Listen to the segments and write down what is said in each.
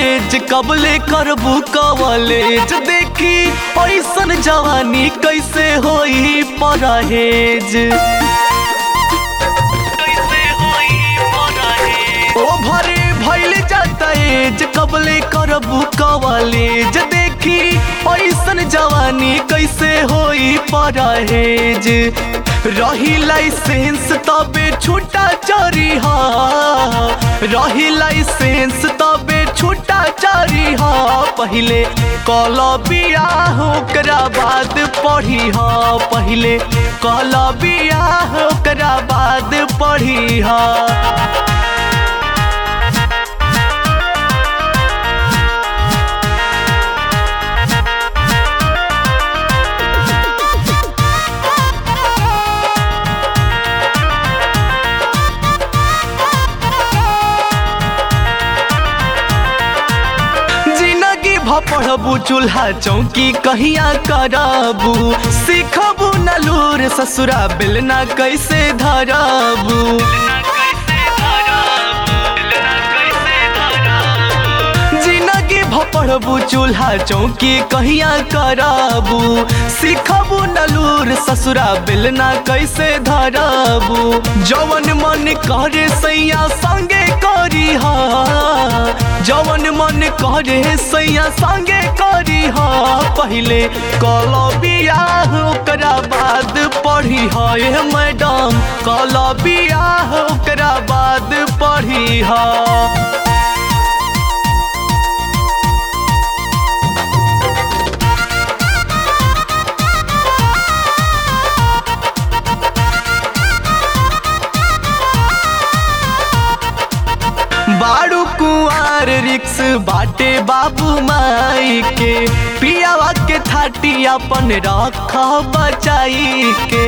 एज कबले करबू कवलेज देखी ऐसन जवानी कैसे होई परहेज ओ भरे भइल जाता एज कबले करबू कवलेज देखी ऐसन जवानी कैसे होई परहेज रही लाइसेंस तबे छूटा चोरी हा रही लाइसेंस तबे छूटा चोरी हा पहिले कल बियाह ओकरा बाद पढ़ी हा पहिले कल बियाह ओकरा बाद पढ़ी हा जिंदगी भ पढ़बू चूल्हा चौकी कहिया करबू सीखबू नलूर ससुरा बेलना कैसे धरबू जिंदगी भ पढ़बू चूल्हा चौकी कहिया करबू सीखबू नलूर ससुरा बेलना कैसे धरबू जवन मन करे सैया संगे करी हा जवन मन करे सैया संगे करी हा पहिले कल बियाह ओकरा बाद पढ़ी हा ए मैडम कल बियाह ओकरा बाद पढ़ी हा बाड़ू कुआर रिक्स बाटे बाबू माई के पियावा के थाटी अपन रख बचाई के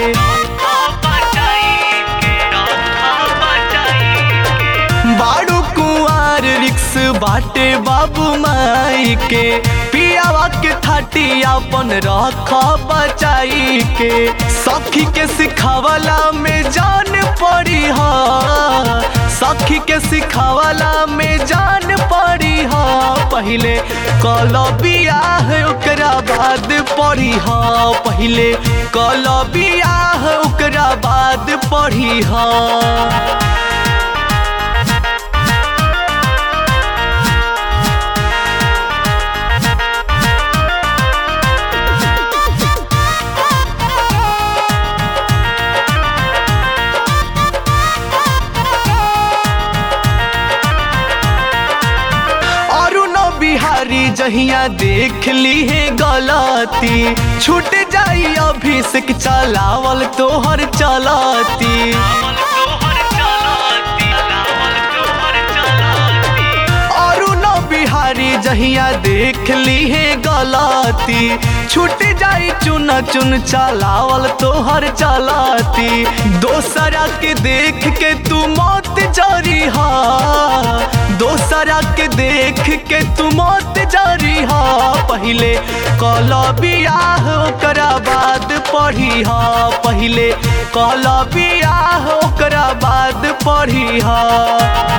बाड़ू कुआर रिक्स बाटे बाबू माई के पियावा के थाटी अपन रख बचाई के सखी के सिखावला में जान पड़ी हा सखी के सिखावला में जान पड़ी हा पहिले कल बियाह ओकरा बाद पढ़ी हा पहिले कल बियाह ओकरा बाद पढ़ी हा अरुण बिहारी जहिया देख ली है गलती छूट जाई अभिषेक चलावल तोहर चलती अरुण बिहारी जहिया देख ली है गलती छूट जाई चुन चुन चलावल तोहर चलती दोसरा के देख के तू मौत जरी हा दोसरा के देख के तू मौत जरी हा पहिले कल बियाह ओकरा बाद पढ़ी हा पहिले कल बियाह ओकरा बाद पढ़ी हा